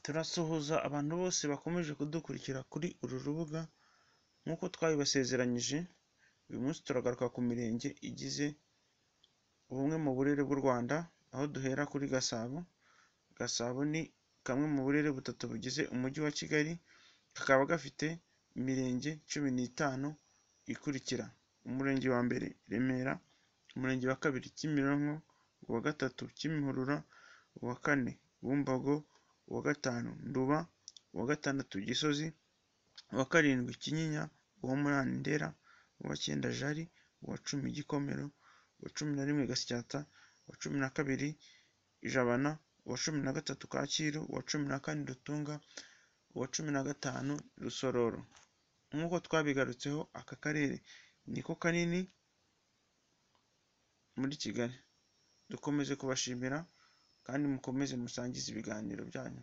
Turasuhuza abantu bose bakomeje kudukurikira kuri uru rubuga nk'uko twabibasezeranyije, uyu munsi turagaruka ku mirenge igize bumwe mu burere bw'u Rwanda, aho duhera kuri Gasabo, Gasabo ni kamwe mu burere butatu bugize umujyi wa Kigali, kakaba gafite imirenge cumi n'itanu ikurikira: umurenge wa mbere Remera, umurenge wa kabiri Kimironko, uwa gatatu Kimihurura, uwa kane Bumbogo, uwa gatanu Nduba, uwa gatandatu Gisozi, uwa karindwi Kinyinya, uwa munani Ndera, uwa cyenda Jari, uwa cumi Gikomero, uwa cumi na rimwe Gasyata, uwa cumi na kabiri Jabana, uwa cumi na gatatu Kacyiru, uwa cumi na kane Rutunga, uwa cumi na gatanu Rusororo. Nk'uko twabigarutseho aka karere niko kanini muri Kigali. Dukomeze kubashimira kandi mukomeze musangize ibiganiro byanyu.